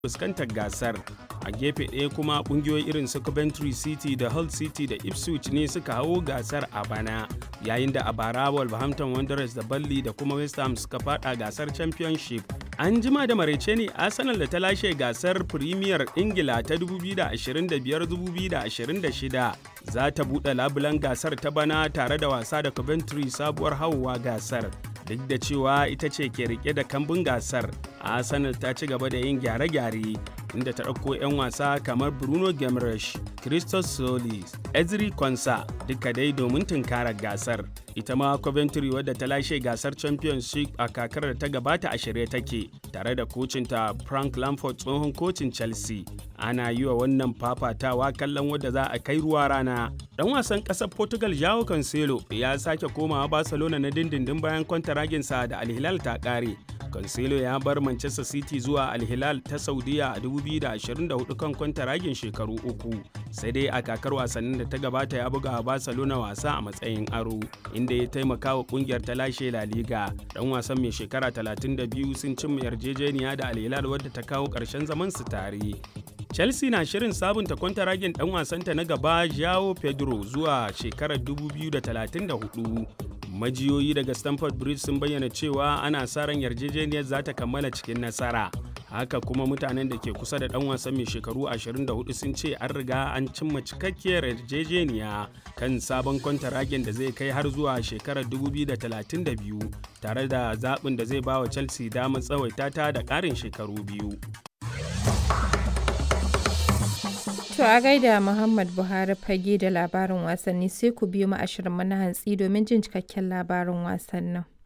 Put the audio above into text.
fuskantar gasar a gefe ɗaya kuma ƙungiyoyi irin su coventry city da hull city da ipswich ne suka hawo gasar a bana yayin da a bara wolverhampton wanderers da burnley da kuma west ham suka fada gasar championship an jima da maraice ne arsenal da ta lashe gasar premier ingila ta 2025-2026 za ta buɗe labulan gasar ta bana tare da wasa da coventry sabuwar hawowa gasar duk da cewa ita ce ke rike da kambun gasar arsenal ta ci gaba da yin gyare-gyare inda ta ɗauko 'yan wasa kamar bruno gemresh christos solis ezri konsa duka dai domin tunkarar gasar ita ma coventry wadda ta lashe gasar championship a kakar da ta gabata a shirye take tare da kocinta frank lamford tsohon kocin chelsea ana yi wa wannan fafatawa kallon wadda za a kai ruwa rana dan wasan ƙasar portugal jao cancelo ya sake komawa barcelona na dindindin bayan kwantaraginsa da alhilal ta ƙare Cancelo ya bar Manchester City zuwa Al Hilal ta Saudiya a 2024 kan kwantaragin shekaru uku. Sai dai a kakar wasannin da ta gabata ya buga Barcelona wasa a matsayin aro, inda ya taimaka wa kungiyar ta lashe La Liga. Dan wasan mai shekara 32 sun cimma yarjejeniya da Al Hilal wadda ta kawo ƙarshen zaman su tare. Chelsea na shirin sabunta kwantaragin dan wasanta na gaba Joao Pedro zuwa shekarar 2034. majiyoyi daga stamford bridge sun bayyana cewa ana sa ran yarjejeniyar za ta kammala cikin nasara haka kuma mutanen da ke kusa da dan wasan mai shekaru 24 sun ce an riga an cimma cikakkiyar yarjejeniya kan sabon kwantaragen da zai kai har zuwa shekarar 2032 tare da zaɓin da zai ba wa chelsea damar tsawaita ta da ƙarin shekaru biyu To a gaida Muhammad Buhari fage da labarin wasanni sai ku biyo mu ashirin mana hantsi domin jin cikakken labarin wasannin.